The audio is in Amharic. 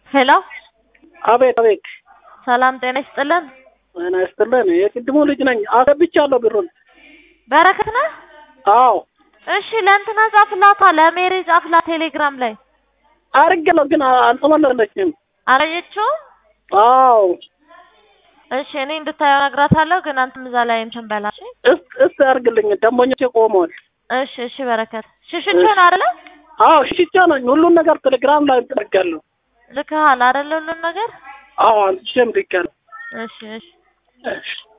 ሄሎ አቤት አቤት። ሰላም ጤና ይስጥልን። ጤና ይስጥልን። የቅድሙ ልጅ ነኝ። አገብቻለሁ ብሩን። በረከት ነህ? አዎ እሺ ለእንትና ጻፍላታ፣ ለሜሪ ጻፍላት ቴሌግራም ላይ አድርጌለሁ፣ ግን አልተመለሰችም። አላየችውም? አዎ እሺ እኔ እንድታየው እነግራታለሁ፣ ግን አንተም እዛ ላይ እንትን በላ። እሺ እስ እስ አድርግልኝ። ደንበኞቼ ቆመዋል። እሺ እሺ በረከት ሽሽቾ ነው አይደለ? አዎ ሽቻ ነኝ። ሁሉን ነገር ቴሌግራም ላይ አድርጋለሁ። ልክሃል አይደለ? ሁሉን ነገር አዎ አንስቼም ልኬያለሁ። እሺ እሺ እሺ